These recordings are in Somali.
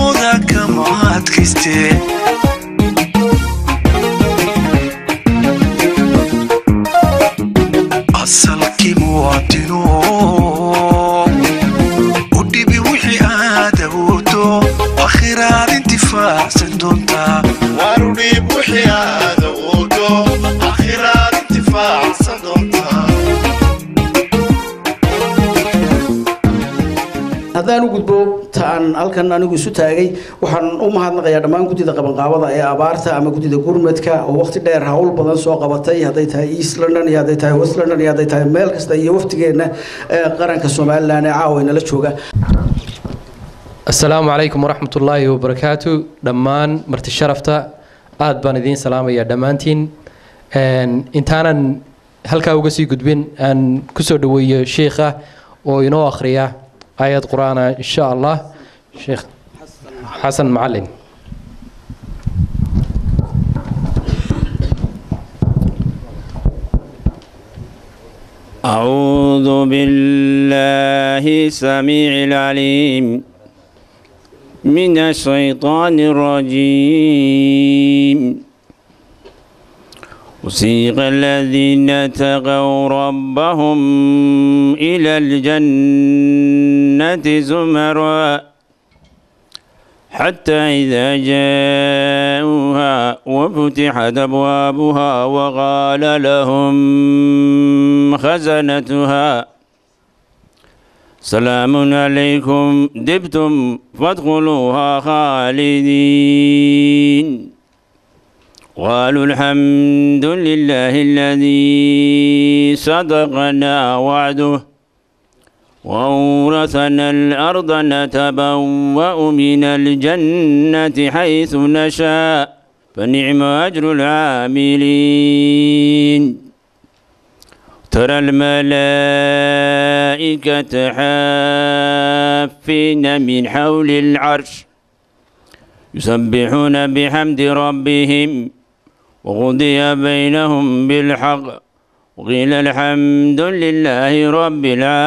mooda kama adkayste asalkii muwaadino u dhibi wixii aad awoodo akhiraad intifaacsan doontaa waanu dhiib wixii aad awoodo akhiraad intifaacsan doontaa haddaan u gudbo ta aan halkan anigu isu taagay waxaan u mahadnaqayaa dhammaan guddida qabanqaabada ee abaarta ama guddida gurmadka oo waqti dheer hawl badan soo qabatay hadday tahay east london iyo hadday tahay west london iyo hadday tahay meel kasta iyo waftigeenna ee qaranka somalilan ee caawa inala jooga asalaamu calaykum waraxmat ullaahi wabarakaatu dhammaan marti sharafta aad baan idiin salaamayaa dhammaantiin Een, intaanan halkaa uga sii gudbin aan kusoo dhaweeyo sheikha oo inoo akhriya aayad qur-aana insha allah sheekh xasan macalin أعوذ بالله السميع العليم من الشيطان الرجيم وسيق الذين اتقوا ربهم إلى الجنة زمرًا حتى إذا جاءوها وفتحت أبوابها وقال لهم خزنتها سلام عليكم دبتم فادخلوها خالدين قالوا الحمد لله الذي صدقنا وعده وأورثنا الأرض نتبوأ من الجنة حيث نشاء فنعم أجر العاملين ترى الملائكة حافين من حول العرش يسبحون بحمد ربهم وقضي بينهم بالحق وقيل الحمد لله رب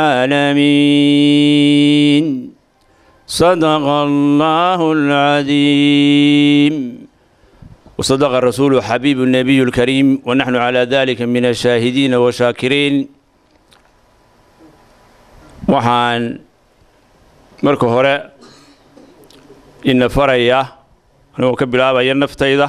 العالمين صدق الله العظيم وصدق الرسول حبيب النبي الكريم ونحن على ذلك من الشاهدين والشاكرين waxaan marka hore ina faraya anigoo ka bilaabaya naftayda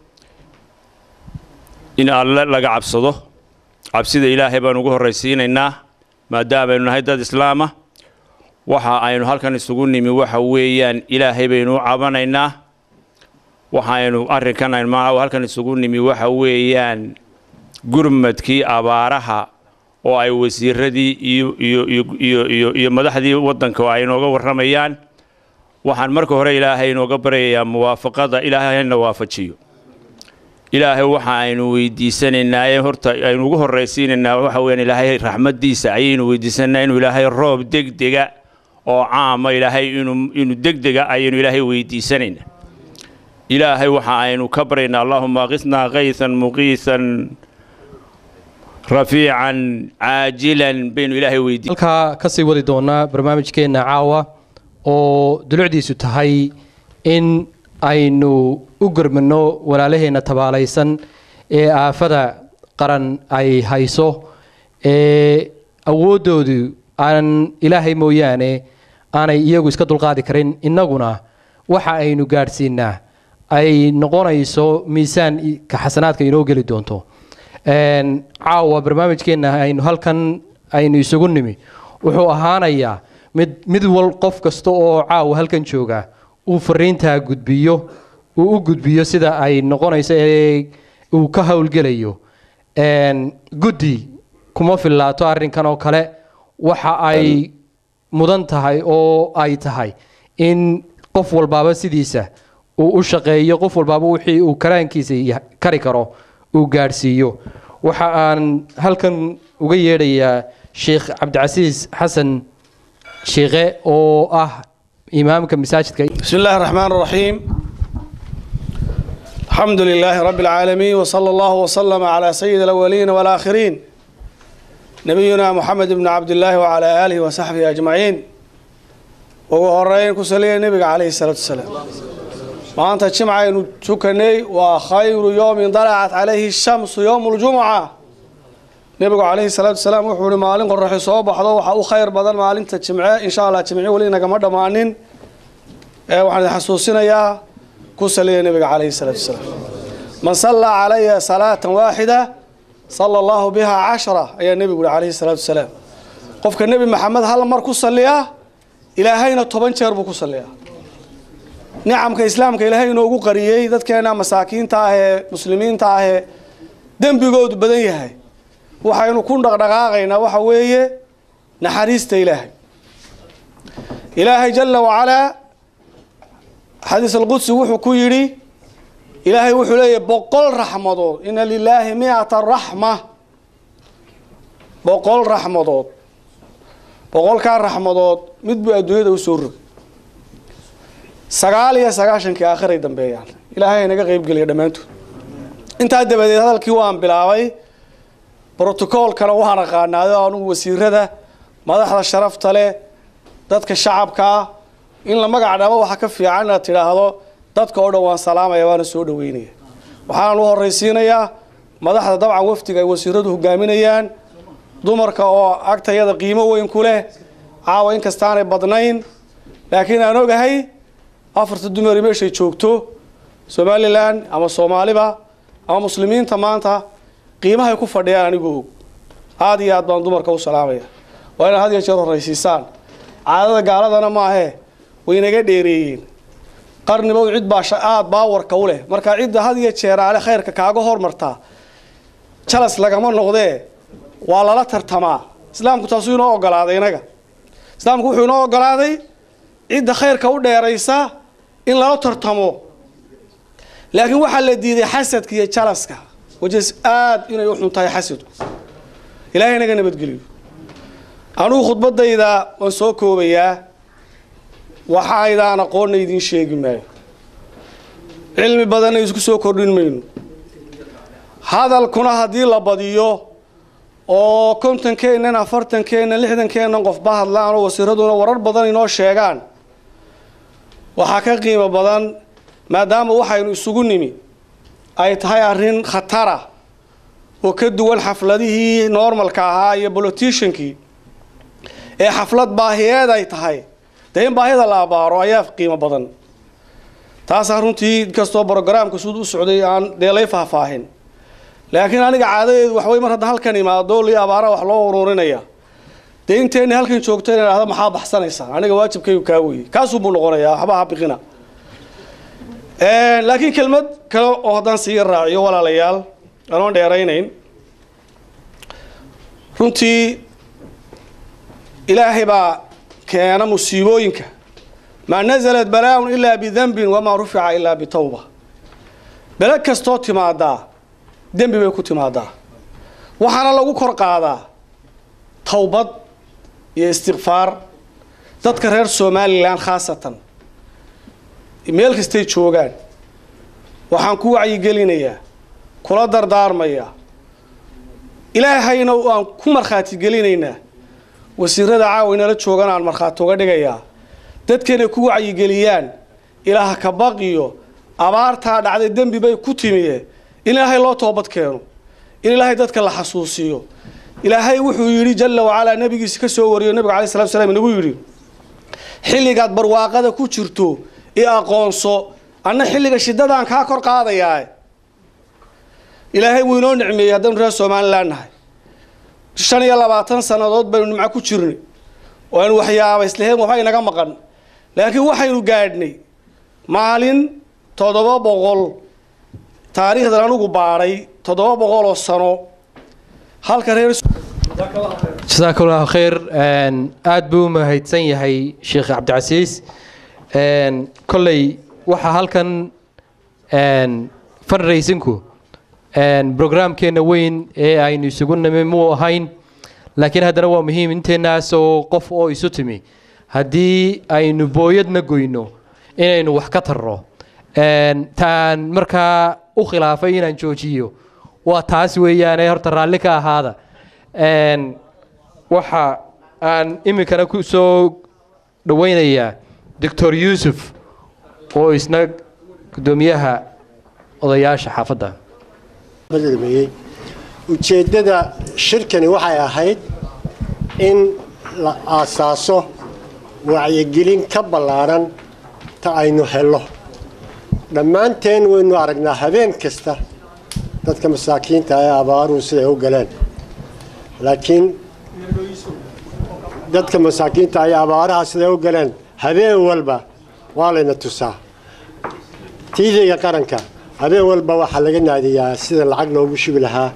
in alle laga cabsado cabsida ilaahay baan ugu horraysiinaynaa maadaamaynu nahay dad islaama waxa aynu halkan isugu nimi waxa weeyaan ilaahay baynu u cabanaynaa waxaynu arrinkan aynu maaha halkan isugu nimi waxa weeyaan gurmadkii abaaraha oo ay wasiiradii iyo iyo iyo iyo iyo iyo madaxdii waddanka ay inooga warramayaan waxaan marka hore ilaahay inooga baryayaa muwaafaqada ilaahayna waafajiyo ilaahay waxa aynu weydiisanaynaa ee horta aynu ugu horraysiinaynaa waxa weeyaan ilaahay raxmaddiisa ayaynu weydiisanaynaa inuu ilaahay roob degdega oo caama ilaahay inuu inuu degdega ayaynu ilaahay weydiisanaynaa ilaahay waxa aynu ka baryaynaa allahuma aqisnaa kaysan muqiisan rafiican caajilan baynu ilaahay weydiin halkaa kasii wadi doonaa barnaamijkeenna caawa oo dulucdiisu tahay in aynu u gurmano walaalaheenna tabaalaysan ee aafada qaran ay hayso ee awooddoodu aan ilaahay mooyaane aanay iyagu iska dulqaadi karin innaguna waxa aynu gaadhsiinaa ay noqonayso miisaan ka xasanaadka inoo geli doonto caawa barnaamijkeenna aynu halkan aynu isugu nimi wuxuu ahaanayaa mid mid wal qof kasta oo caawa halkan jooga uu fariintaa gudbiyo uu u gudbiyo sida ay noqonayso ee uu ka howlgelayo guddi kuma fillaato arrinkan oo kale waxa ay mudan tahay oo ay tahay in qof walbaaba sidiisa uu u shaqeeyo qof walbaaba wixii uu karaankiisa kari karo uu gaadhsiiyo waxa aan halkan uga yeedhayaa sheekh cabdicasiis xasan sheekhe oo ah imaamka masaajidka بسم الله الرحمن الرحيم الحمد لله رب العالمين وصلى الله وسلم على سيد الأولين والآخرين نبينا محمد بن عبد الله وعلى آله وصحبه أجمعين ugu horeyn ku saliya nebiga calayhi salaatu wasalaam maanta jimcaynu tukanay waa khayru yowmin dalacat calayhi shamsu yowmu ljumuca nebigu calayhi salaatu wasalaam wuxuu ihi maalin qoraxi soo baxdo waxaa u khayr badan maalinta jimce insha allah jimci weli nagama dhammaanin ee waxaan idin xasuusinayaa ku saliya nebiga calayhi salaatu wasalaam man sallaa calaya salaatan waaxida sala allahu biha cashra ayaa nebigu yihi calayhi salaatu wasalaam qofka nebi maxamed hal mar ku saliya ilaahayna toban jeer buu ku saliyaa nicamka islaamka ilaahay inoogu qariyey dadkeena masaakiinta ah ee muslimiinta ah ee dembigoodu badan yahay waxaynu ku dhaqdhaqaaqaynaa waxa weeye naxariista ilaahay ilaahay jala wacalaa xadiis alqudsi wuxuu ku yidhi ilaahay wuxuu leeyahy boqol raxmadood ina lilaahi miata raxma boqol raxmadood boqolkaa raxmadood mid buu adduunyada u soo rogay sagaal iyo sagaashankii aakhiray dambeeyaan ilaahay naga qeybgeliya dhammaantood intaa dabadeed hadalkii waan bilaabay brotocoolkana waan aqaanaado anugu wasiirada madaxda sharafta leh dadka shacabkaa in la magac dhabo waxa ka fiican inaad tidhaahdo dadka oo dhan waan salaamaya waana soo dhaweynaya waxaan u horraysiinayaa madaxda dabcan wafdiga ay wasiiradu hogaaminayaan dumarka oo agtayada qiimo weyn ku leh caawa inkastaanay badnayn laakiin aan ogahay afarta dumari meeshay joogto somalilan ama soomaaliba ama muslimiinta maanta qiimahay ku fadhiyaan anigu og aada iyo aad baan dumarka u salaamaya waa inaad had iyo jeer horraysiisaan caadada gaaladana maahee way naga dheereeyeen qarnibow cid baa aada baawarka u leh markaa cidda had iyo jeer ale khayrka kaaga hormartaa jalas lagama noqdee waa lala tartamaa islaamku taasuu inoo ogolaaday inaga islaamku wuxuu inoo ogolaaday cidda khayrka u dheeraysa in lala tartamo laakiin waxaa la diiday xasadka iyo jalaska wajas aada inay u xun tahay xasadku ilaahay naga nabadgeliyo anugu khudbadayda waan soo koobayaa waxaydaan aqoonna idiin sheegi maayo cilmi badanna isku soo kordhin mayno hadalkuna haddii la badiyo oo kontonkeennan afartankeennan lixdankeennan qofba hadlaan oo wasiiraduna warar badan inoo sheegaan waxaa ka qiimo badan maadaama waxaynu isugu nimi ay tahay arrin khatara oo ka duwan xafladihii normalka ahaa iyo boloticiankii ee xaflad baahiyeed ay tahay dee in baahida la abaaro ayaa qiimo badan taasaan runtii inkastoo brogaraamka suud u socday aan dee lay faahfaahin laakiin aniga caadadeedu waxway mar hadda halkan imaado lii abaara wax loo ururinaya dee inteenni halkan joogto ina dhahda maxaa baxsanaysaa aniga waajibkaygu kaa weye kaasuubuu noqonayaa waxba ha biqina laakiin kelmad kale oo haddaan sii raaciyo walaalayaal anoon dheeraynayn runtii ilaahay baa keena musiibooyinka maa nazalat balaa-un ilaa bidanbin wamaa rufica ilaa bitawba bele kastoo timaadaa dembi bay ku timaadaa waxaana lagu kor qaadaa towbad iyo istikfaar dadka reer somalilan khaasatan meel kastay joogaan waxaan ku wacyigelinayaa kula dardaarmayaa ilaahayna aan ku markhaati gelinaynaa wasiirada caawa inala joogan aan markhaati uga dhigayaa dadkanay ku wacyigeliyaan ilaah ka baqiyo abaartaa dhacday dembi bay ku timiye in ilaahay loo toobad keeno in ilaahay dadka la xasuusiyo ilaahay wuxuu yidhi jala wacalaa nabigiisa ka soo wariyo nabiga alai salatu slam inagu yidhi xilligaad barwaaqada ku jirto i aqoonso anna xilliga shidadaan kaa kor qaadayaa ilaahay wuu inoo nicmeeyey haddaynu reer somalilan nahay shan iyo labaatan sannadood baynu nimco ku jirnay oo aynu waxyaaba islaheen waxba inaga maqan laakiin waxaynu gaadhnay maalin toddoba boqol taariikhdan anugu baadhay toddoba boqol oo sano halka reer jasaaka allahu khayr aada buu u mahadsan yahay sheekh cabdicasiis kolley waxaa halkan fundraisinku brograamkeenna weyn ee aynu isugu nimi muu ahayn laakiin haddana waa muhiim inteenaas oo qof oo isu timi haddii aynu booyadna goyno inaynu wax ka tarro taan markaa u khilaafay inaan joojiyo waa taas weeyaane horta raalli ka ahaada waxa aan iminkana ku soo dhoweynayaa doctor yuusuf oo isna guddoomiyaha odayaasha xaafadda badalmeeyey ujeeddada shirkani waxay ahayd in la aasaaso wacyigelin ka ballaaran ta aynu hello dhammaanteen waynu aragnaa habeen kasta dadka masaakiinta ee abaaruhu siday u galeen laakiin dadka masaakiinta ay abaaraha siday u galeen habeen walba waa layna tusaa tvga qaranka habeen walba waxaa laga naadiyaa sida lacag loogu shubi lahaa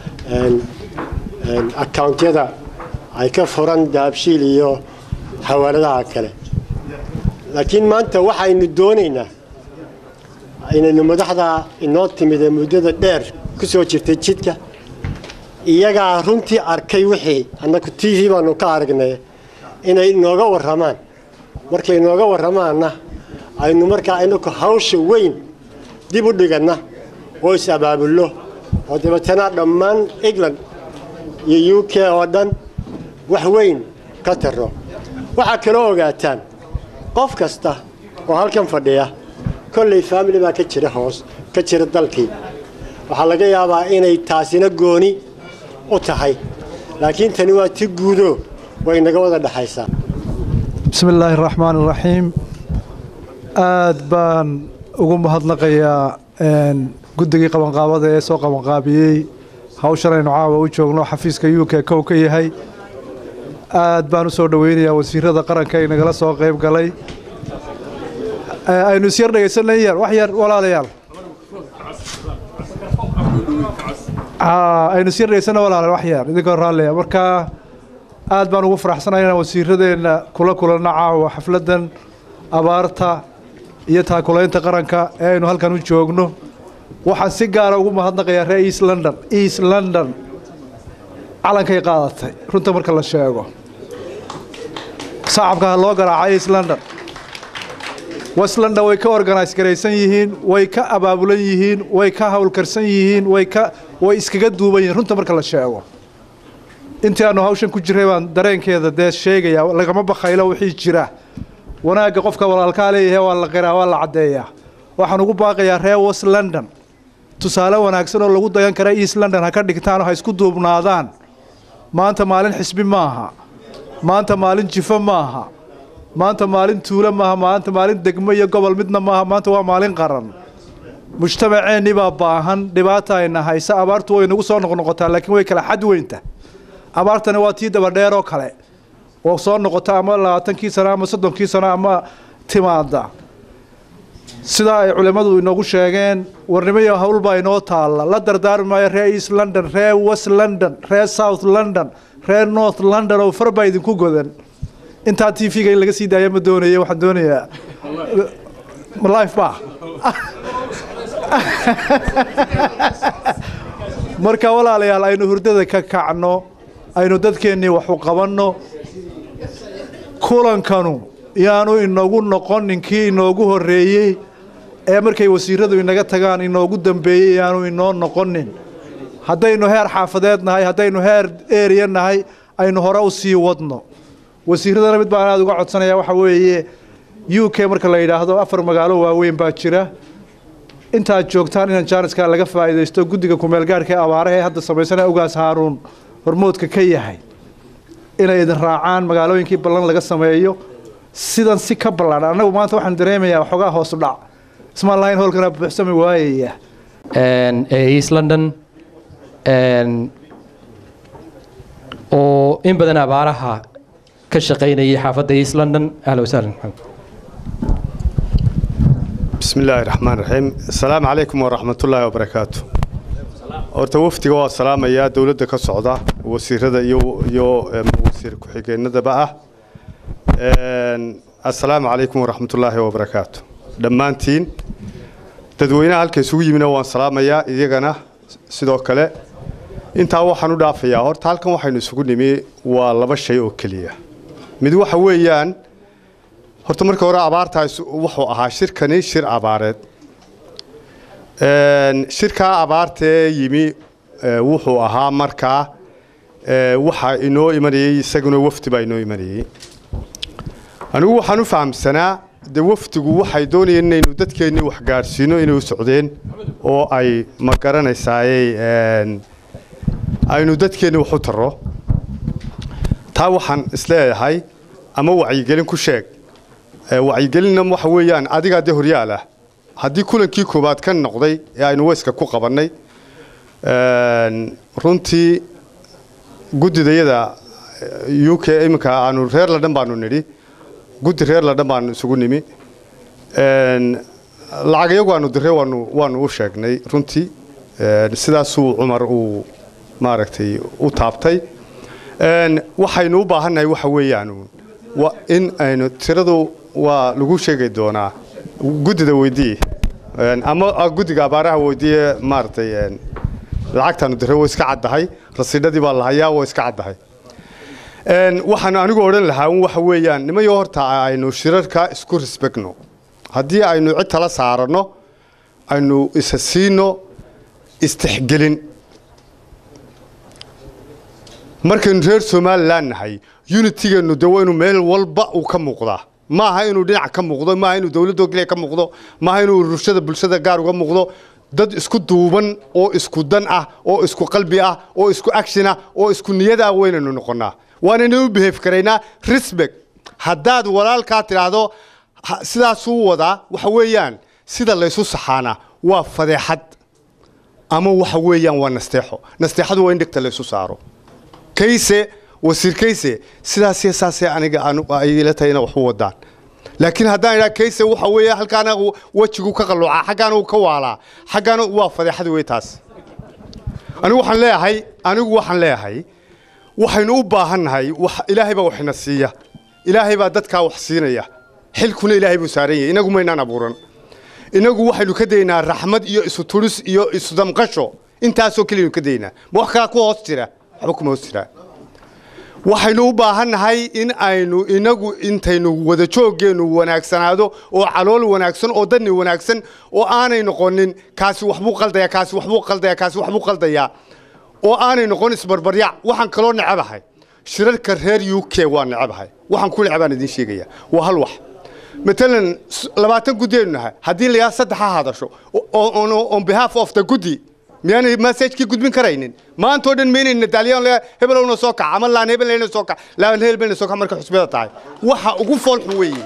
accountyada ay ka furan dahabshiil iyo xawaaladaha kale laakiin maanta waxaynu doonaynaa inaynu madaxda inoo timid ee muddada dheer ku soo jirtay jidka iyagaa runtii arkay wixii annaku t v baanu ka aragnay inay inooga warramaan markay inooga warramaanna aynu markaa inaku hawsha weyn dib u dhiganna oo is abaabullo oo dabeetana dhammaan england iyo u k oo dhan wax weyn ka taro waxaa kaloo ogaataan qof kasta oo halkan fadhiya kolley faamili baa ka jira hoos ka jira dalkii waxaa laga yaabaa inay taasina gooni u tahay laakiin tani waa ti guudo way naga wada dhexaysaa bismi illaahi araxmaan iraxiim aad baan ugu mahadnaqayaa guddigii qabanqaabada ee soo qabanqaabiyey hawshan aynu caawa u joogno xafiiska u k kow ka yahay aad baan u soo dhoweynayaa wasiirada qaranka ee nagala soo qayb galay aynu isyar dhegaysanay yar wax yar walaalayaal aynu isyar dhegaysana walaalayaal wax yar idinkoo raalliya markaa aad baan ugu faraxsanahay inaan wasiiradeenna kula kulanno caawa xafladdan abaarta iyo taakulaynta qaranka ee aynu halkan u joogno waxaan si gaara ugu mahadnaqayaa reer east london east london calankay qaadatay runta marka la sheego sacabka ha loo garaacay east london west london way ka organise garaysan yihiin way ka abaabulan yihiin way ka howlkarsan yihiin way ka way iskaga duuban yihiin runta marka la sheego intii aanu hawshan ku jiray baan dareenkeeda dee sheegaya lagama bakaylo wixii jira wanaagga qofka walaalkaa leeyahay waa la qiraa waa la caddeeyaa waxaan ugu baaqayaa reer west london tusaale wanaagsan oo lagu dayan kara east london ha ka dhigtaan oo ha isku duubnaadaan maanta maalin xisbi maaha maanta maalin jifo maaha maanta maalin tuulo maaha maanta maalin degmo iyo gobol midna maaha maanta waa maalin qaran mujtamaceennii baa baahan dhibaata ayna haysa abaartu way nagu soo noqnoqotaa laakiin way kala xad weynta abaartani waa tii dabadheer oo kale oo soo noqota ama labaatankii sano ama soddonkii sano ama timaada sidaa ay culimmadu inoogu sheegeen warnimiyo howlbaa inoo taalla la dardaarmi maayo reer east london reer west london reer south london reer north london oo far baa idinku godan intaa t v-ga in laga sii daaya ma doonaya waxaan doonayaa life ba marka walaalayaal aynu hurdada ka kacno aynu dadkeennii waxu qabanno kulankanu yaanu inoogu noqonin kii inoogu horreeyey ee markay wasiiradu inaga tagaan inoogu dambeeyey yaanu inoo noqonin haddaynu heer xaafadeed nahay haddaynu heer eriya nahay aynu hore u sii wadno wasiiradana mid baan aada uga codsanaya waxa weeye u k marka la yidhaahdo afar magaalo waaweyn baa jira intaad joogtaan inaan jaaniska laga faa'iidaysto guddiga kumeelgaarhka ee abaaraha ee hadda samaysana ugaas haaruun hormoodka ka yahay inay idin raacaan magaalooyinkii ballan laga sameeyo sidan si ka ballaadhan annagu maanta waxaan dareemayaa waxoogaa hoosu dhac ismaan lahayn howlkana buuxsami waayaya ee east london oo in badan abaaraha ka shaqaynayay xaafadda east london ahla wasahlan بسم الله الرحمن الرحيم السلام عليكم ورحمة الله وبركاته horta wafdiga waa salaamayaa dowladda ka socda wasiirada iyo iyo wasiir ku-xigeenadaba ah assalaamu calaykum waraxmat ullaahi wabarakaatu dhammaantiin dadweynaha halka isugu yimina waan salaamayaa iyagana sidoo kale intaa waxaan u dhaafayaa horta halkan waxaynu isugu nimi waa laba shay oo keliya mid waxa weeyaan horta marka hore abaartaas wuxuu ahaa shirkani shir abaareed shirkaa abaartee yimi wuxuu ahaa markaa waxaa inoo imanayey isaguna wafdi baa inoo imanayey anigu waxaan u fahamsanaa dee wafdigu waxay doonayeen inaynu dadkeennii wax gaadhsiino inay u socdeen oo ay ma garanaysaaye aynu dadkeenni wax u tarro taa waxaan isleeyahay ama wacyigelin ku sheeg wacyigelinna waxa weeyaan adigaa dee horyaal ah haddii kulankii koowaad ka noqday ee aynu weyska ku qabannay runtii guddidayada u k iminka aanu reer ladhan baanu nidhi guddi reer ladhan baanu isugu nimi lacag iyagu aanu diray waanu waanu u sheegnay runtii sidaasuu cumar uu maaragtay u taabtay waxaynu u baahannahay waxa weeyaan in aynu tiradu waa lagu sheegi doonaa guddida weydii ama guddiga abaaraha weydiiye maaragtay lacagtaanu diray way iska caddahay rasiidhadii baa la hayaa way iska caddahay waxaan anigu odhan lahaa un waxa weeyaan nimayo horta aynu shirarka isku risbegno haddii aynu cid tala saaranno aynu isa siino istixgelin markaynu reer somalilan nahay unitigeennu de waa inuu meel walba uu ka muuqdaa maaha inuu dhinac ka muuqdo maaha inuu dowladoo keliya ka muuqdo maaha inuu ururshada bulshada gaar uga muuqdo dad isku duuban oo isku dan ah oo isku qalbi ah oo isku action ah oo isku niyad ah weynaynu noqonnaa waanaynu u behave karaynaa respect haddaad walaalkaa tidhaahdo sidaasuu wadaa waxa weeyaan sida laysu saxaana waa fadeexad ama waxa weeyaan waa nasteexo nasteexadu waa in dhegta laysu saaro kayse wasiir kayse sidaasee saasee aniga ay ila tahay ina wax u wadaan laakiin haddaan idhaa kayse waxa weeye halkaana wejigu ka qalloocaa xaggaana uu ka waalaa xaggaana waa fadeexada wey taas anigu waxaan leeyahay anigu waxaan leeyahay waxaynu u baahannahay ilaahay baa waxina siiya ilaahay baa dadkaa wax siinaya xilkuna ilaahay buu saaran yahay inagu maynaan abuuran inagu waxaynu ka daynaa raxmad iyo isu turis iyo isu damqasho intaasoo keliyanu ka daynaa ma wax kalaa ku hoos jira waxba kuma hoos jiraa waxaynu u baahannahay in aynu inagu intaynu wada jooggeennu wanaagsanaado oo calool wanaagsan oo dadni wanaagsan oo aanay noqonin kaasi waxbuu qaldaya kaasi waxbuu qaldaya kaasi waxbuu qaldayaa oo aanay noqon isbarbaryac waxaan kaloo necabahay shirarka reer u k waa necabahay waxaan ku necabaan idiin sheegaya waa hal wax matalan labaatan guddiaynu nahay haddii layaa saddex ha hadasho on behalf of the guddi miyaanay messagekii gudbin karaynin maantoo dhan maynayna daaliyaan le hebelowna soo kac ama laan hebelna soo kac laan hebelna soo kac marka xusbada tahay waxa ugu fool xun weeye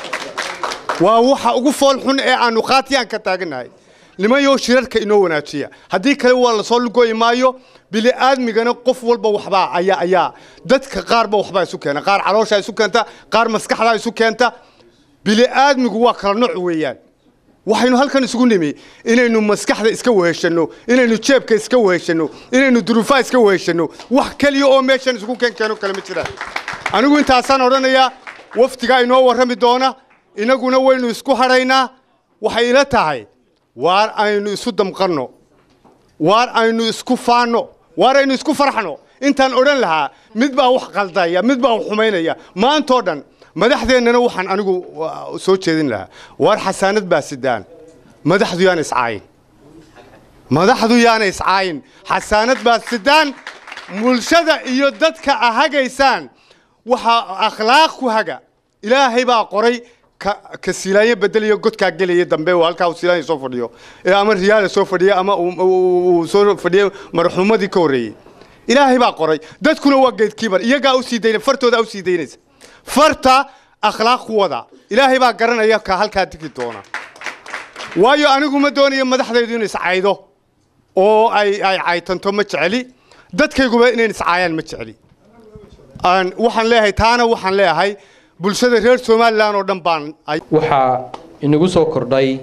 waa waxa ugu fool xun ee aanu qaatiyaan ka taaganahay nimayo shirarka inoo wanaajiya haddii kale waa lasoo lugooyi maayo bili aadmigana qof walba waxbaa ayaa ayaa dadka qaarba waxbaa isu keena qaar calooshaa isu keenta qaar maskaxdaa isu keenta bili aadmigu waa kala nooc weeyaan waxaynu halkan isugu nimi inaynu maskaxda iska weheshanno inaynu jeebka iska weheshanno inaynu duruufaha iska weheshanno wax keliya oo meeshan isugu keenkeeno kale ma jiraan anigu intaasaan odhanayaa wafdigaa inoo warrami doona inaguna waynu isku hadhaynaa waxay ila tahay waar aynu isu damqanno waar aynu isku faanno waar aynu isku farxno intaan odhan lahaa mid baa wax qaldaya mid baa wax xumaynaya maantoo dhan madaxdeennana waxaan anigu soo jeedin lahaa waar xasaanad baa sidaan madaxdu yaana iscaayin madaxdu yaana iscaayin xasaanad baa sidaan bulshada iyo dadka a hagaysaan waxaa akhlaaq ku haga ilaahay baa qoray ka silaanya bedelayo godkaa gelaya dambe oo halkaa silaanya soo fadhiyo ee ama riyaala soo fadhiya ama uu soo fadhiya marxuumadii ka horreeyey ilaahay baa qoray dadkuna waa geedkiibar iyagaa u sii daynay fartooda u sii daynaysa farta akhlaaq ku wada ilaahay baa garanaya ka halkaa digi doona waayo anigu ma doonayo madaxdaydu in iscaydo oo ay ay caytanto ma jeceli dadkayguba inayn iscaayaan ma jeceli waxaan leeyahay taana waxaan leeyahay bulshada reer somalilan oo dhan baan waxaa inagu soo kordhay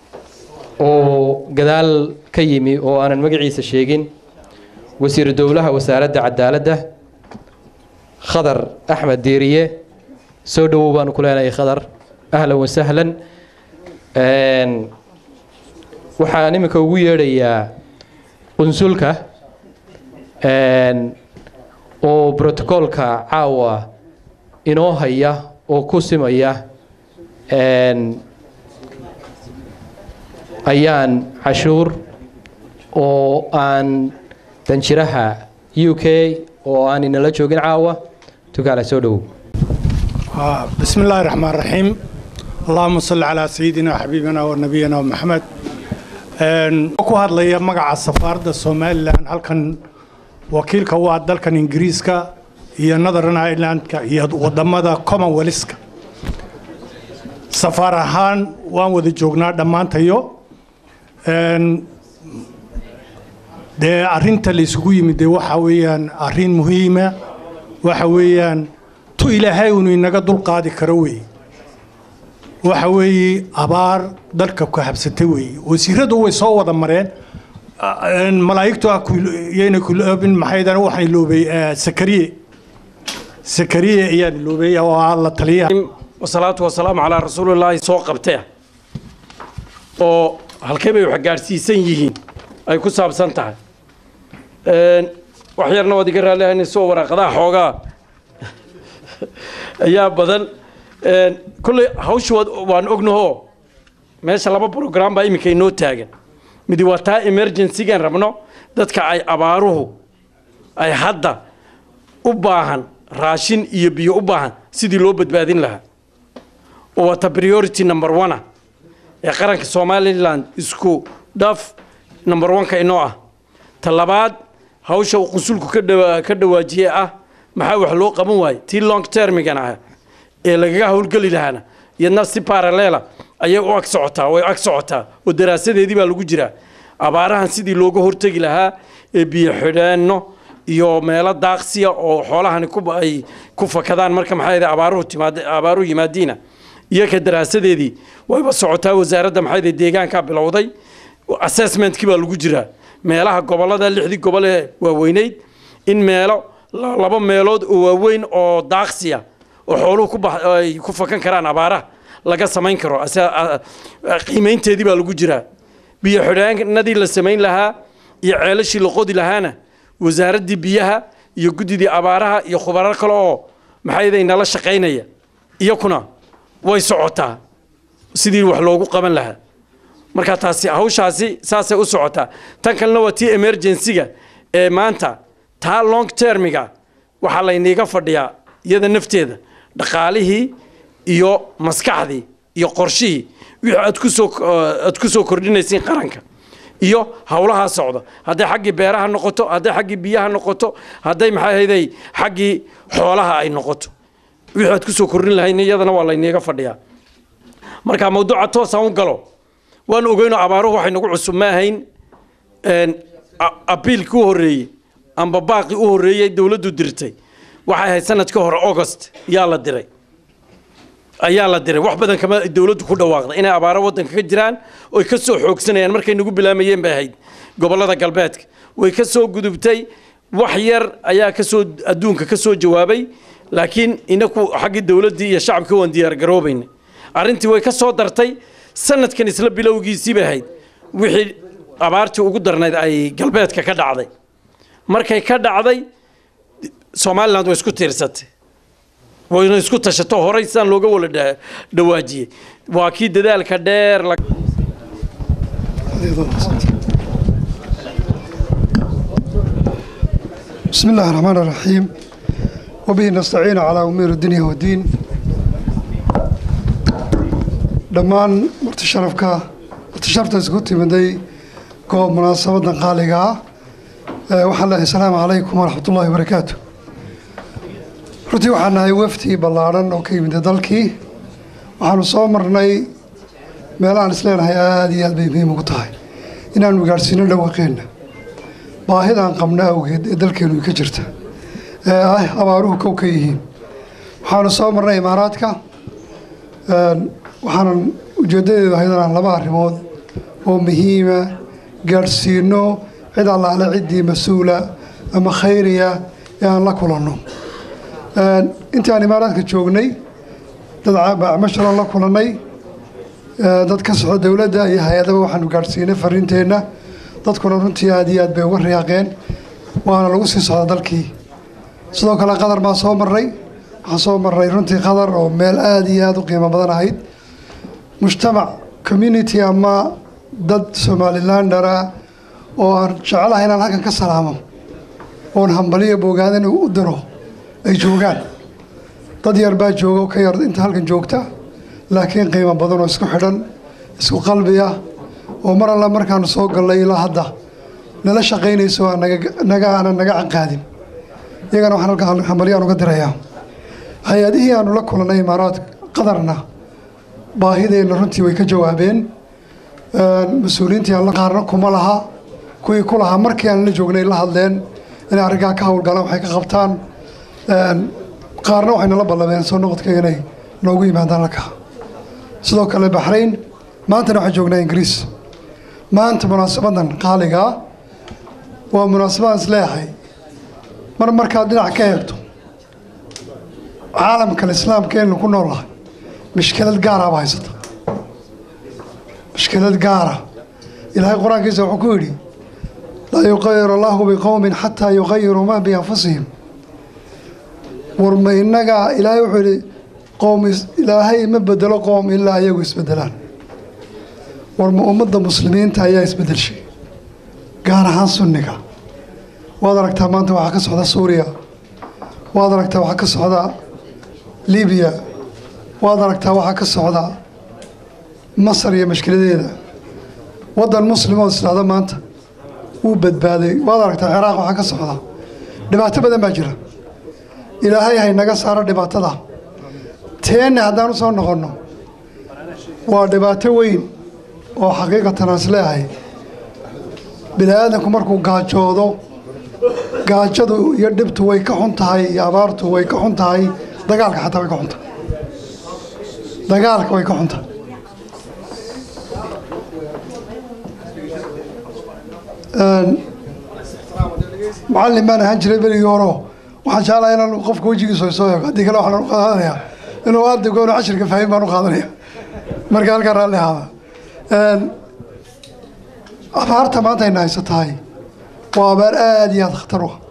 oo gadaal ka yimi oo aanan magaciisa sheegin wasiiru dowlaha wasaaradda cadaaladda khadar axmed diiriye soo dhowow baanu ku leenahay khadar ahlan wasahlan waxaan iminka ugu yeedhayaa qunsulka oo brotocoolka caawa inoo haya oo ku simaya ayaan cashuur oo aan danjiraha u k oo aan inala joogin caawa tukaala soo dhowow آه، بسم الله الرحمن الرحيم اللهم صل على سيدنا وحبيبنا ونبينا محمد Een, ku hadlaya magaca safaaradda somalilan halkan wakiilka u ah dalkan ingiriiska iyo northern irelandka iyo wadamada commonwealthka safaar ahaan waan wada joognaa dhammaantayo Een, dee arrinta la isugu yimid dee waxa weeyaan arrin muhiima waxa weeyaan tu ilaahay unu inaga dulqaadi karo weeye waxa weeye abaar dalka ku habsatay weeye wasiiradu way soo wada mareen Een, malaa'igtu ah yayna kuloobin maxaydan waxaan iloobay eh, sakariye sakariye ayaan iloobay oo ah la taliyaha wasalaatu wasalaamu calaa rasuulillaahi soo qabtee oo halkee bay wax gaadhsiisan yihiin ay ku saabsan tahay Een, wax yarna waad iga raalihanayso waraaqadaha xoogaa ayaa badan Een, kolley hawsha waad- waan ognahoo meesha laba program baa iminka inoo taagan midi waa taa emergencygan rabno dadka ay abaaruhu ay hadda u baahan raashin iyo biyo u baahan sidii loo badbaadin lahaa oo wata priority number one ah ee qaranka somaliland isku dhaf number one-ka inoo ah ta labaad hawsha uu qunsulku ka dhawa- ka dhawaajiyey ah maxaa wax loo qaban waaye tii long termigan ah ee lagaga howlgeli lahaana iyadna si parallela ayay u ag socotaa way ag socotaa oo daraasadeedii baa lagu jiraa abaarahan sidii looga hortegi lahaa ee biyo xidheenno iyo meelo daaqsiya oo xoolahani ku ay ku fakadaan marka maxaa yidhaha abaaruhu timaad abaaruhu yimaadiina iyoka daraasadeedii wayba socotaa wasaaradda maxaa yidhaha deegaankaa bilowday assessmentkii baa lagu jiraa meelaha gobollada lixdii gobol ee waaweyneyd in meelo la- laba meelood oo waaweyn oo daaqsiya oo xooluhu ku bax ay ku fakan karaan abaaraha laga samayn karo ase- a- a- qiimaynteedii baa lagu jiraa biyo xidhaanadii la samayn lahaa iyo ceelashii la qodi lahaana wasaaraddii biyaha iyo guddidii abaaraha iyo khubaro kale oo maxayday nala shaqaynaya iyakuna way socotaa sidii wax loogu qaban lahaa marka taasi hawshaasi saasay u socotaa tan kalena waa tii emergencyga ee maanta taa long termiga waxaa layniiga fadhiyaa iyada nafteeda dhaqaalihii iyo maskaxdii iyo qorshihii wixii aad ku soo aad ku soo kordhinaysiin qaranka iyo howlahaa socda hadday xaggii beeraha noqoto hadday xaggii biyaha noqoto hadday maxaa ahayday xaggii xoolaha ay noqoto wixii aad ku soo kordhin lahayn iyadana waa layniiga fadhiyaa marka mawduuca toosaan u galo waan ogeynoo abaaruhu waxay nagu cusub ma ahayn een, a- abiilkii u horreeyey amba baaqii u horreeyey dowladdu dirtay waxay ahayd sanadkii hore august yaa la diray ayaa la diray wax badan kama dowladdu ku dhawaaqday inay abaaro waddanka ka jiraan oy ka soo xoogsanayaan markay nagu bilaamayeen bay ahayd gobollada galbeedka way ka soo gudubtay wax yar ayaa ka soo adduunka ka soo jawaabay laakiin inaku xaggii dowladdii iyo shacabkii waan diyaargaroobayna arrintii way ka soo dartay sanadkan isla bilowgiisii bay ahayd wixii abaartii ugu darnayd ay galbeedka ka dhacday markay ka dhacday somaliland way isku tiirsatay wayna isku tashato horay sidaan looga wala dha- dhawaajiyey waa kii dadaalka dheer la بسم الله الرحمن الرحيم وبه نستعين على أمور الدنيا والدين dhammaan marti sharafka marti sharafta isku timiday goob munaasabadan qaaliga ah Eh, waxaan leeyahay asalaamu calaykum waraxmatullaahi wabarakaatu runtii waxaan nahay wafdi ballaadhan oo ka yimid dalkii waxaanu soo marnay meelahaan isleenahay aada iyo aad bay muhiim ugu tahay inaanu gaadhsiino dhawaqeenna baahidaan qabna awgeed ee dalkeenu ka jirta ee ah abaaruhu kow ka yihiin waxaanu soo marnay imaaraadka Een, waxaanan ujeedadeedu ahayd inaan laba arrimood oo muhiima gaadhsiino cid allaale ciddii mas-uula ama khayriya ee aan la kulanno Een, intii aan imaaraadka joognay dad bacmasharan la kulannay ee, dad ka socda dowladda iyo hay-adaba waxaanu gaadhsiinay fariinteenna dadkuna runtii aad iyo aad bay uga riyaaqeen waana lagu sii socda dalkii sidoo kale qatar baa soo marray waxaan soo marray runtii qatar oo meel aada iyo aada u qiimo badan ahayd mujtamac community ama dad somalilandara oo aan jecelahay inaan halkan ka salaamo oon hambaliyo boogaadan u diro ay joogaan dad yar baa jooga oo ka yar inta halkan joogta laakiin qiimo badan oo isku xidhan isku qalbiya oo mar alla markaanu soo gallay ilaa hadda nala shaqaynayso aan naga- naga aanan naga canqaadin iyagana waxaan halkan hambalyaan uga dirayaa hay-adihii aanu la kulannay imaaraadka qadarna baahideenna runtii way ka jawaabeen mas-uuliyiintii aan la qaarna kuma laha kuwii ku lahaa markii aan la joognay la hadleen inay arrinkaa ka howlgalaan waxay ka qabtaan qaarna waxay nala ballameen soo noqodka inay noogu yimaadaan halkaa sidoo kale baxrayn maantana waxaan joognaa ingiriis maanta munaasabadan qaaligaa waa munaasabadaan isleeyahay mar markaad dhinac ka eegto caalamkan islaamkeenu ku noolahay mishkilad gaaraaba haysata mishkilad gaara ilaahay qur-aankiisa wuxuu ku yidhi laa yuqayiru allahu biqowmin xataa yuqayiruu ma bianfusihim warma innagaa ilaahay wuxuu yidhi qowm is- ilaahay ma bedelo qowm ilaa iyagu isbedelaan warma ummadda muslimiinta ayaa isbedelshay gaar ahaan sunniga waad aragtaa maanta waxaa ka socda suuriya waad aragtaa waxaa ka socda libiya waad aragtaa waxaa ka socda masar iyo mashkiladeeda waddan muslim oo isdhahda maanta wuu badbaaday waad aragtaa ciraaq waxaa ka socda dhibaato badan baa jira ilaahay haynaga saaro dhibaatada teenna haddaan u soo noqonno waa dhibaato weyn oo xaqiiqatan aan isleeyahay bini aadamku markuu gaajoodo gaajadu iyo dhibtu way ka xun tahay iyo abaartu way ka xun tahay dagaalka xataa way ka xun tahay dagaalka way ka xun tahay macallin baan ahaan jiray berigii hore waxaan jeclahay inaan qofka wejigiisa soo eego haddii kale waxaan u qaadanayaa inuu ardaygu inuu cashirka fahmin baan u qaadanaya marka halkaa raalli ahaada abaarta maanta ayna haysatahay waa abaar aada iyo aada khatar u ah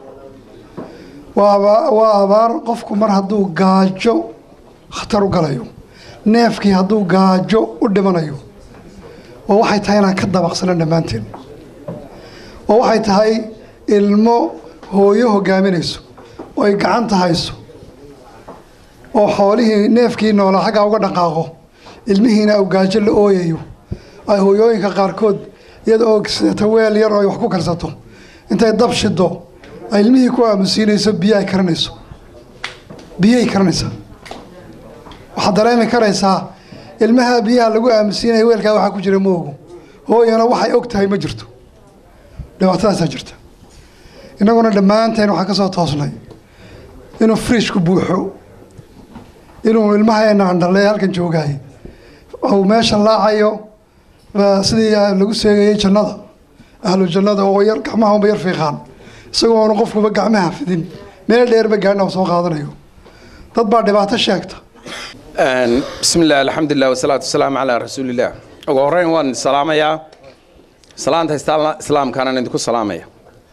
waa aba- waa abaar qofku mar hadduu gaajo khatar u galayo neefkii hadduu gaajo u dhimanayo oo waxay tahay inaan ka dabaqsano dhammaanteen oo waxay tahay ilmo hooyo hogaaminayso oo ay gacanta hayso oo xoolihii neefkii noolaa xaggaa uga dhaqaaqo ilmihiina uu gaajo la ooyayo ay hooyooyinka qaarkood iyada oo sidata weel yar oo ay wax ku karsato intay dab shido ay ilmihii ku aamusiinayso biyo ay karanayso biyay karanaysaa waxaad dareemi karaysaa ilmaha biyaha lagu aamusiinaya weelkaa waxaa ku jira moogu hooyana waxay og tahay ma jirto dhibaatadaasaa jirta innaguna dhammaanteen waxaan ka soo toosnay inuu friishku buuxo inuu ilmahaena andhalee halkan joogaay uu meesha laacayo baa sidii lagu seegayay jannada ahlu jannada oo yar gacmaha unba yar fiiqaan isagoo oonu qofkuba gacmaha fidin meel dheerba gaadhna uu soo qaadanayo dad baa dhibaato sheegta bismi illah alxamdulilah wasalaatu wasalaamu calaa rasuulillaah ugu horreyn waan salaamayaa salaanta istaal- islaamkaanaan idinku salaamaya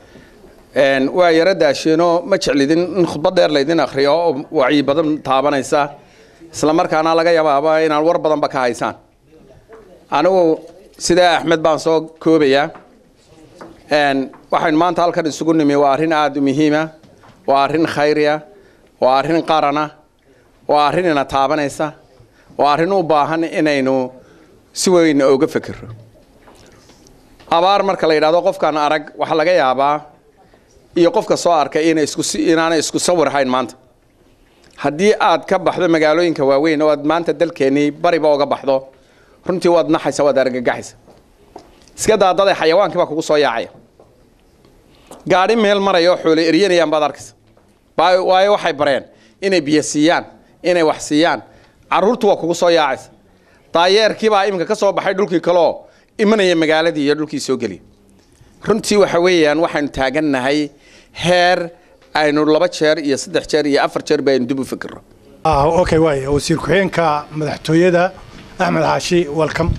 waa yaro daasheenoo ma jeclidin in khudbad dheer laydin akhriyo oo wacyi badan taabanaysa isla markaana laga yabaaba inaan war badanba ka haysaan anigu sidaa axmed baan soo koobayaa waxaynu maanta halkan isugu nimi waa arrin aada u muhiima waa arrin khayriya waa arrin qarana waa arrin ina taabanaysa waa arrin u baahan inaynu si weyn oga fekero abaar marka la yidhahdo qofkaan arag waxaa laga yaabaa iyo qofka soo arkay inay isku si- inaanay isku sawir hayn maanta haddii aad ka baxdo magaalooyinka waaweyn oo aad maanta dalkeennii bariba oga baxdo runtii waad naxaysa waad argagaxaysa iska daadaday xayawaankii baa kugu soo yaacaya gaadhi meel maraya oo xoolo eryanayaan baad arkaysa Waa- waayo waxay bareen inay biyo siiyaan inay wax siiyaan carruurtu waa kugu soo yaacaysa daayeerkii baa iminka ka soo baxay dhulkii kaleoo imanaya magaaladii iyo dhulkii soo geliya runtii waxa weeyaan waxaynu taagannahay heer aynu laba jeer iyo saddex jeer iyo afar jeer baynu dib u fikirno ah okay waay wasiir ku-xigeenka madaxtooyada axmed xaashi welcome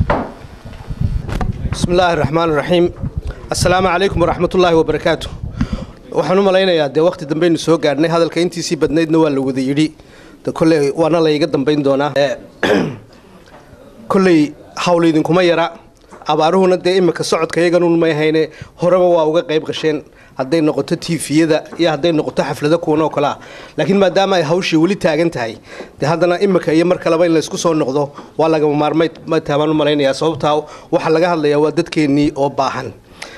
بسم الله الرحمن الرحيم السلام عليكم ورحمة الله وبركاته waxaan u malaynayaa dee waqti dambaynu soo gaarnay hadalka intiisii badnaydna waa la wada yidhi de kolley waana layga dambayn doonaa Eh, kolley hawl idinkuma yara abaaruhuna dee imika socodka iyaganun may hayne horeba waa uga qayb qasheen hadday noqoto tiifiyada iyo hadday noqoto xaflado kuwan oo kale ah laakiin maadaama ay hawshii weli taagan tahay dee haddana imika iyo mar kaleba in laysku soo noqdo waa lagama maarmay taabaan u malaynayaa sababtaa waxaa laga hadlayaa waa dadkeennii oo baahan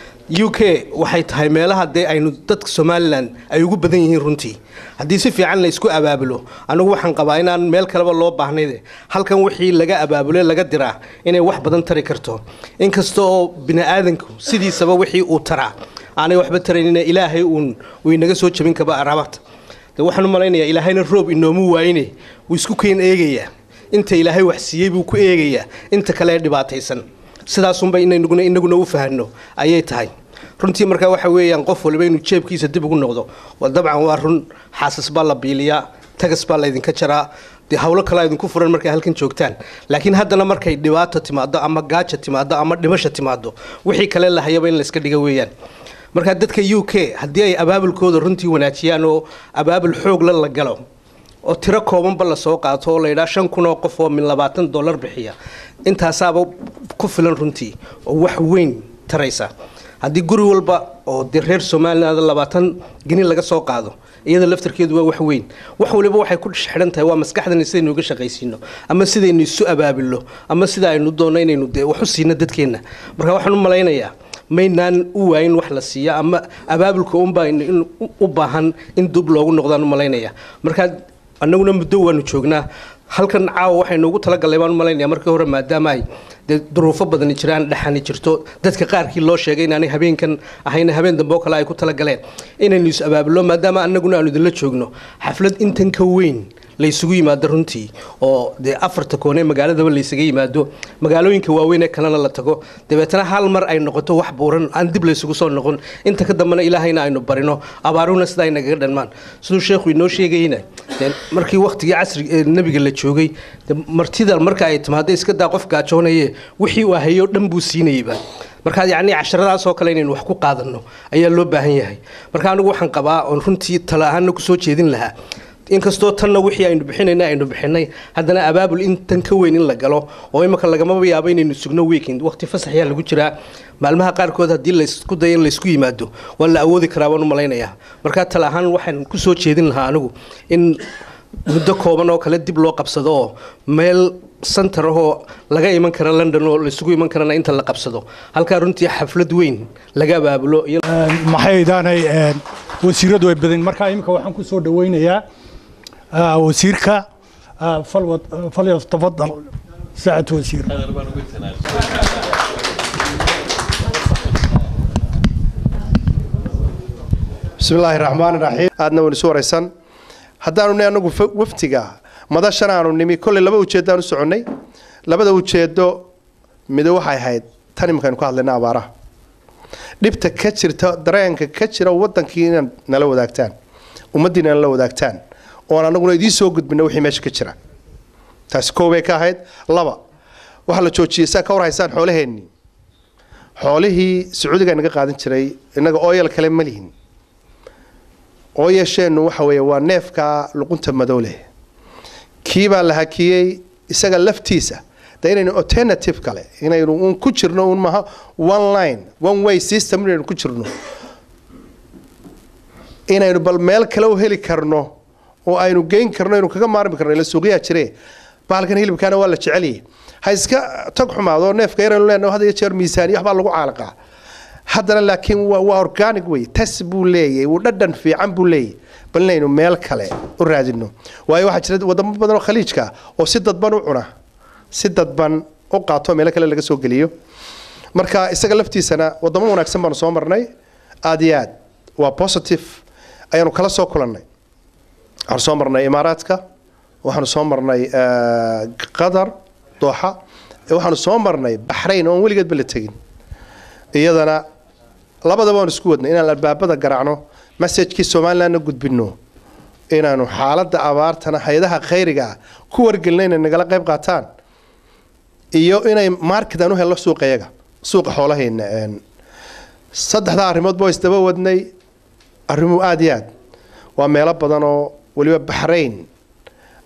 u k waxay tahay meelaha dee aynu dadka somalilan ay ugu badan yihiin runtii haddii si fiican la isku abaabulo anigu waxaan qabaa inaan meel kaleba loo baahnayde halkan wixii laga abaabule laga diraa inay wax badan tari karto inkasta oo bini-aadanku sidiisaba wixii uu taraa aanay waxba taraynina ilaahay uun uu inaga soo jabin kaba arabata de waxaan u malaynayaa ilaahayna roob inoomu waayine wuu isku keen eegayaa inta ilaahay wax siiyey buu ku eegayaa inta kale ee dhibaataysan sidaasunba inanuguna inaguna u fahanno ayay tahay runtii markaa waxa weeyaan qof waliba inuu jeebkiisa dib ugu noqdo waa dabcan waa run xaasas baa la biiliyaa tagas baa laydinka jaraa dee hawlo kalaa idinku furan markay halkan joogtaan laakiin haddana markay dhibaato timaado ama gaaja timaado ama dhimasha timaado wixii kale lahayaba in layska dhiga weeyaan markaa dadka u k haddii ay abaabulkooda runtii wanaajiyaan oo abaabul xoogla la galo oo tiro koobanba lasoo qaato oo layidhaa shan kun oo qof oo min labaatan dollar bixiya intaasaaba ku filan runtii oo wax weyn taraysa haddii guri walba oo dee reer somaliland labaatan geni laga soo qaado iyada laftarkeedu waa wax weyn wax waliba waxay ku xidhan tahay waa maskaxdani sidaynu uga shaqaysiino ama sidaynu isu abaabilo ama sida aynu doonno inaynu dee wax u siino dadkeenna marka waxaan u malaynayaa maynaan u waayin wax la siiya ama abaabulka unbaa in u baahan in dub loogu noqdaan u malaynaya markaa annaguna muddo waanu joognaa halkan caawa waxaynu ugu talagalay baan u malaynaya markii hore maadaama ay dee duruufo badani jiraan dhexani jirto dadka qaarkii loo sheegay inaanay habeenkan ahayna habeen dambe oo kale ay ku talagaleen inaynu is abaabulo maadaama annaguna aanu idinla joogno xaflad intan ka weyn laysugu yimaado runtii oo dee afarta koone magaaladaba laysaga yimaado magaalooyinka waaweyn ee kalena la tago dabeetana hal mar ay noqoto wax buuran aan dib laysugu soo noqon inta ka dambena ilaahayna aynu barino abaaruhuna sida ay nagaga dhanmaan siduu sheekhu inoo sheegayna dee markii waktigii casriga ee nebiga la joogay dee martida marka ay timaado iska daa qof gaajoonaye wixii uu hayo dhan buu siinayeyba markaa yacni casharadaas oo kale inaynu wax ku qaadanno ayaa loo baahan yahay marka anigu waxaan qabaa oon runtii tala ahaana kusoo jeedin lahaa inkastoo tanna wixii aynu bixinayna aynu bixinay haddana abaabul in tan ka weyn in la galo oo imika lagamaba yaabo inaynu sugno weekend waqti fasaxyaa lagu jiraa maalmaha qaarkood haddii laysku dayo in laysku yimaado waa la awoodi karaa baan u malaynayaa markaa tala ahaan waxaan kusoo jeedin lahaa anigu in muddo kooban oo kale dib loo qabsado oo meel santar ahoo laga iman kara london oo laysugu iman karana inta la qabsado halkaa runtii xaflad weyn laga abaabulo maxaydaanay wasiiradu ay badan markaa iminka waxaan ku soo dhaweynayaa wasiirka falyatafadal saacad wasiir bismi illaahi raxmaan raxiim aadna waynu isu waraysan haddaanu ni anagu waftiga madashan aanu nimi kolley laba ujeeddaan u soconnay labada ujeeddo mido waxay ahayd tan imikaynu ka hadlayna abaaraha dhibta ka jirta dareenka ka jira wadankii inaad nala wadaagtaan ummaddiina nala wadaagtaan oon anaguna idiin soo gudbina wixii meesha ka jira taasi koobay ka ahayd laba waxaa la joojiyey saa ka warhaysaan xoolaheennii xoolihii sacuudiga naga qaadan jiray innaga ooyal kale ma lihin ooyasheennu waxa weeye waa neefka luqunta madow leh kii baa la hakiyey isaga laftiisa de inaynu alternative kale inaynu un ku jirno un maha one line one way system inaynu ku jirno inaynu bal meel kale u heli karno oo aynu geyn karno aynu kaga maarmi karno ila suuqyaa jire bahalkan hilibkaana waa la jecelyahay ha iska tag xumaado neefka yaraynu leenahay had iyo jeer miisaaniya waxbaa lagu caalaqaa haddana laakiin waa waa organic wey tas buu leeyahay wuu dhadhan fiican buu leeyahay bal inaynu meel kale u raadino waayo waxaa jira wadamo badan oo khaliijka oo si dadban u cuna si dadban u qaato meelo kale laga soo geliyo marka isaga laftiisana wadamo wanaagsan baanu soo marnay aad iyo aad waa positive ayaanu kala soo kulannay waxaanu soo marnay imaaraadka waxaanu soo marnay qatar dooxa waxaanu soo marnay baxrayn oon weligeedba la tegin iyadana labadaba waan isku wadnay inaan albaabada garaacno messajkii somalilandna gudbino inaanu xaaladda abaartana hay-adaha khayriga ah ku wargelina inay nagala qayb qaataan iyo inay market aan u helno suuqa iyaga suuqa xoolaheena saddexdaa arrimoodba waa isdaba wadnay arrimuhu aada iyo aad waa meelo badan oo weliba baxrayn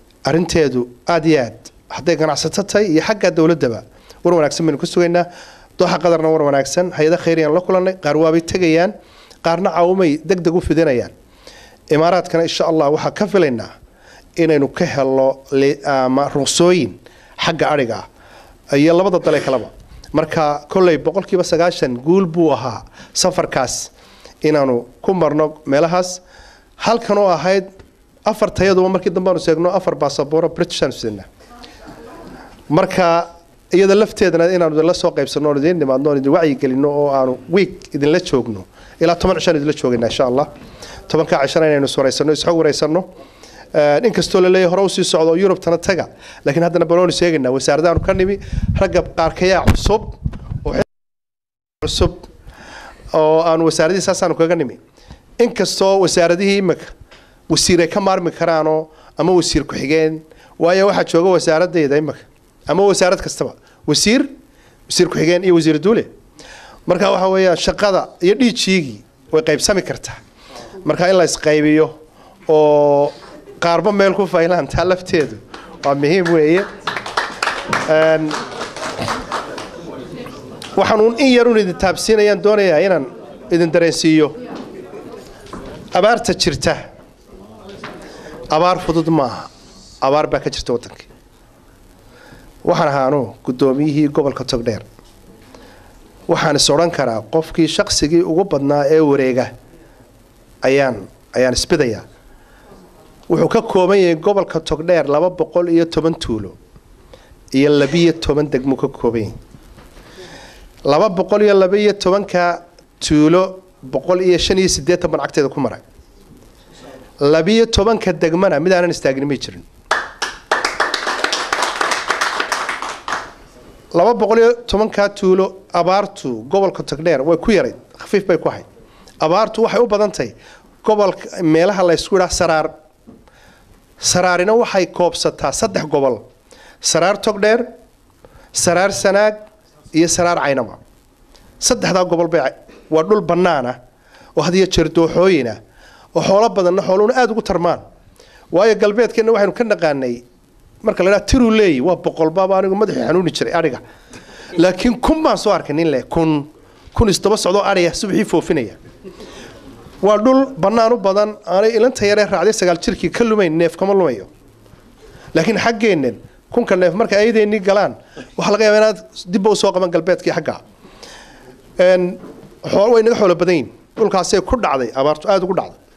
arrinteedu aada iyo aad hadday ganacsato tahay iyo xagga dowladdaba war wanaagsan baynu ka sugaynaa dooxa qadarna war wanaagsan hay-ada khayriyaan la kulannay qaar waabay tegayaan qaarna caawimay deg deg u fidinayaan imaaraadkana insha allah waxaa ka filaynaa inaynu ka helo li- ama ruqsooyin xagga adhiga ah iyo labada dale kaleba marka kolley boqolkiiba sagaashan guul buu ahaa safarkaas inaanu ku marno meelahaas halkan oo ahayd afar tayaduba markii dambe aanu seegno afar baasaboro british aanu sidnaa marka iyada lafteedana inaanu idinla soo qaybsanno oon idiin nimaadno oon idin wacyigelinno oo aanu week idinla joogno ilaa toban cishaan idinla joogayna insha allah tobankaa cishana inaynu iswaraysanno isxog waraysanno inkastoo la leeyahay hore usii socdo oo yurubtana taga laakiin haddana banooni sheegaynaa wasaaradaanu ka nimi ragga qaarkayaa cusub oo cusub oo aan wasaaradihii saasaanu kaga nimi inkastoo wasaaradihii imika wasiir ay ka maarmi karaanoo ama wasiir ku-xigeen waayo waxaa jooga wasaaradayda imika ama wasaarad kastaba wasiir wasiir ku-xigeen iyo wasiir duule marka waxa weeyaan shaqada iyo dhiijiigii way qaybsami kartaa marka in la isqaybiyo oo qaarba meel ku faylaan taa lafteedu waa muhiim weeye Een, waxaan uun in yarun idin taabsiinayaan doonayaa inaan idin dareensiiyo abaarta jirta abaar fudud maaha abaar baa ka jirta waddankii waxaan ahaanu guddoomiyihii gobolka togdheer waxaan is odhan karaa qofkii shaqsigii ugu badnaa ee wareega ayaan ayaan isbidayaa wuxuu ka kooban yahay gobolka togdheer laba boqol iyo toban tuulo iyo labiyo toban degmuu ka kooban yahay laba boqol iyo labaiyo tobanka tuulo boqol iyo shan iyo siddeetan ban cagteeda ku maray labiyo tobanka degmana mid aanan istaagin may jirin laba boqol iyo tobankaa tuulo abaartu gobolka togdheer way ku yarayd khafiif bay ku ahayd abaartu waxay u badan tahay gobolka meelaha la ysku idhaa saraar saraarina waxay koobsataa saddex gobol saraar togdheer saraar sanaag iyo saraar caynaba saddexdaa gobol bay waa dhul bannaana oo had iyo jeer dooxooyina oo xoolo badanna xooluhuna aada ugu tarmaan waayo galbeedkeenna waxaynu ka naqaanay marka la idhaha tiruu leeyi waa boqolbaaba anigu madaxii xanuuni jiray adhiga laakiin kun baan soo arkay nin leh kun kun isdaba socdoo adhiga subaxii foofinaya waa dhul bannaan u badan aanay ilanta yaree raacday sagaal jirkii ka lumayn neef kama lumayo laakiin xaggeennan kunka neef marka ayadeennii galaan waxaa laga yaabaa inaad dibba usoo qaban galbeedkii xagga Een, xoolo way naga xoolo badan yihin dhulkaasay ku dhacday abaartu aada ugu dhacday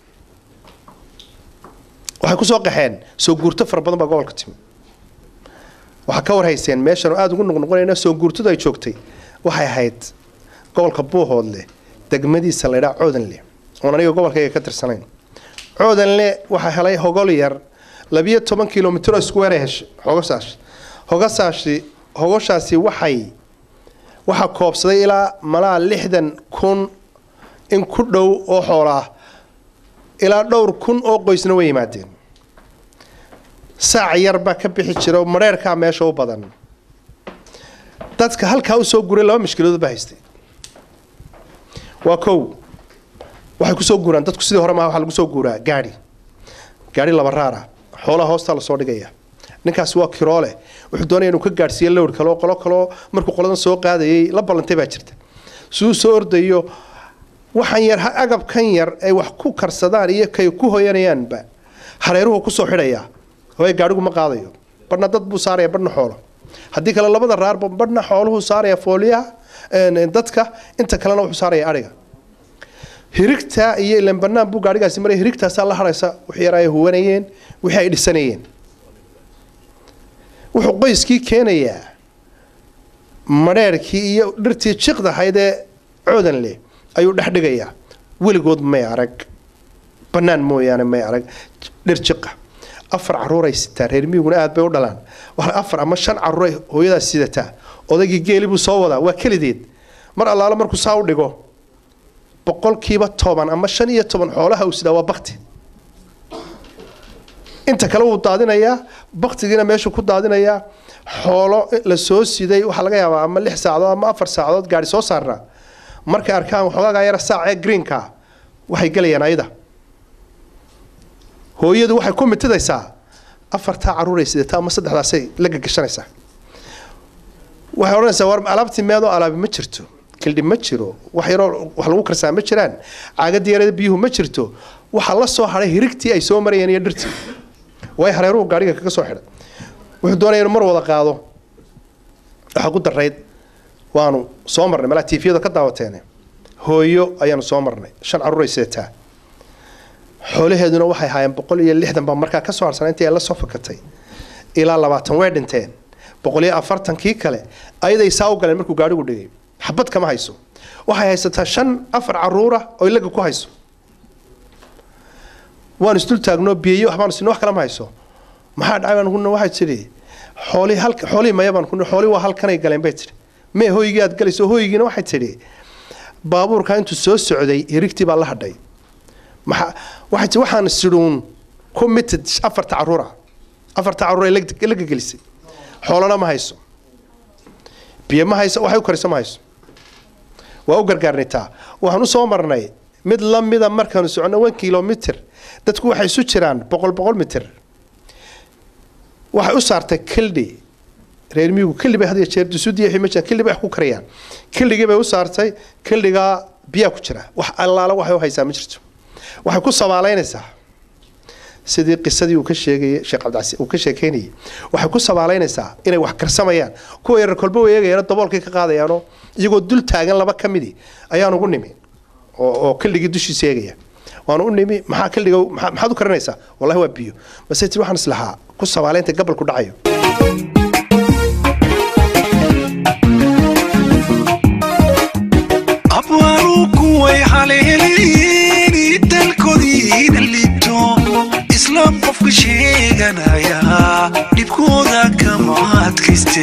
waxay kusoo qaxeen soo guurto fara badan baa gobolka timi waxaa ka warhayseen meeshan oo aada ugu noqnoqonayna soo guurtadu ay joogtay waxay ahayd gobolka buuhoodle degmadiisa laydhaa coodanle oon aniga gobolkayga ka tirsanayn coodanle waxaa helay hogol yar labiyo toban kilomitr oo isku weeray heshay hogasaas hogasaasi hogoshaasi waxay waxaa koobsaday ilaa malaa lixdan kun in ku dhow oo xoolo ah ilaa dhowr kun oo qoysna way yimaadeen saac yar baa ka bixi jira oo madheerkaa meesha u badan dadka halkaa usoo guray laba mashkiladood baa haystay waa kow waxay kusoo guuraan dadku sidii hore maaha waxaa lagu soo guuraa gaadhi gaadhi laba raara xoolaha hoostaa lasoo dhigaya ninkaasi waa kiroole wuxuu doonaya inuu ka gaadhsiiyo lowr kaleo qolo kaloo markuu qoladan soo qaadayay la ballantay baa jirta siduu soo ordayo waxaan yar agabkan yar ay wax ku karsadaan iyo kay ku hoyanayaanba hareeruhu kusoo xidhayaa hooye gaadhigu ma qaadayo badhna dad buu saaraya badhna xoolo haddii kale labada raarba badhna xooluhu saaraya fooliyaha dadka inta kalena wuxuu saaraya adhiga hirigta iyo ilan banaan buu gaadhigaasi maraya hirigtaasaa la haraysa wixii yar ay huwanayeen wixii ay dhisanayeen wuxuu qoyskii keenayaa madheerkii iyo dhirtii jiqdahayd ee coodan leh ayuu dhex dhigayaa weligood may arag bannaan mooyaane may arag dhir jiqa afar caruuray sitaa reer miyiguna aad bay u dhalaan waa afar ama shan caruuray hooyadaas sidataa odaygii geeli buu soo wadaa waa kelideed mar allaalo markuu saa u dhigo boqolkiiba toban ama shan iyo toban xoolaha uu sidaa waa bakti inta kale wuu daadinayaa baktigiina meeshuu ku daadinayaa xoolo la soo siday waxaa laga yaabaa ama lix saacadood ama afar saacadood gaari soo saarnaa markay arkaan waxoogaa yara saac ee greenka waxay gelayaan ayada hooyadu waxay ku mitidaysaa afartaa caruuray sidata ama saddexdaasay la gagashanaysaa waxay odhanaysaa war alaabtii meedoo alaabi ma jirto kildhi ma jiro wax yaroo wax lagu karsaa ma jiraan caagadii yarada biyuhu ma jirto waxaa la soo hadhay hirigtii ay soo marayeen iyo dhirtii way hareeruhu gaadhiga kaga soo xidhay wuxuu doonaya inuu mar wada qaado waxaa ku darayd waanu soo marnay malaa tiifiyada ka daawateene hooyo ayaanu soo marnay shan caruuray seetaa xoolaheeduna waxay haayeen boqol iyo lixdan baa markaa kasoo harsanay intii ay la soo fakatay ilaa labaatan way dhinteen boqol iyo afartankii kale ayaday saa u galeen markuu gaadhigu dhigay xabad kama hayso waxay haysataa shan afar caruura oo ilaga ku hayso waan isdul taagnoo biyeyo waxbaan sin wax kale ma hayso maxaa dhacay baan kuna waxay tidhi xoolii halka xoolii maya baan kuna xoolii waa halkanay galeen bay tidhi mee hoygii aad galayso hoygiina waxay tidhi baabuurka intuu soo socday hirigtii baa la hadhay maxaa waxay tidhi waxaan sidhuun committed afarta caruura afarta caruur ay laga gelisay xoolana ma hayso biyo ma hayso waxay u karisa ma hayso waa u gargaarnitaa waxaan u soo marnay mid la mida markaanu socono one kilomitr dadku waxay isu jiraan boqol boqol mitir waxay u saartay kildhi reer miyigu kildhi bay had iyo jeer dusudiya ma jiraan kildhi bay wax ku karayaan kildhigii bay u saartay kildhigaa biyaa ku jira wax allaala waxay u haysaa ma jirto waxay ku sabaalaynaysaa sidii qisadii uu ka sheegayay sheekh cabdicasi uu ka sheekeynayay waxay ku sabaalaynaysaa inay wax karsamayaan kuwa yarar kolba way eegayaan daboolkay ka qaadayaanoo iyagoo dul taagan laba ka midi ayaan ugu nimi oo oo kildhigii dushiisa eegaya waan u nimi maxaa kildhiga maxaad u karinaysaa wallahi waa biyo base tir waxaan islahaa ku sabaalaynta gabalku dhacayo abwaaru kuway haleeleeni dalkoodiina liibto islaam qofka sheeganaya dhibkooda kama adkayste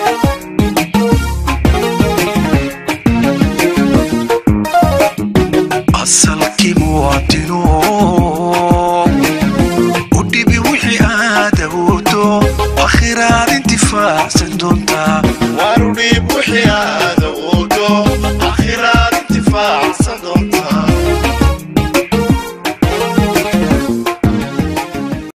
asalkii muwaadino u dhibi wixii aad awoodo akhiraad intifaacsan doontaa waanu dhiib wixii aad awoodo akhiraad intifaacsan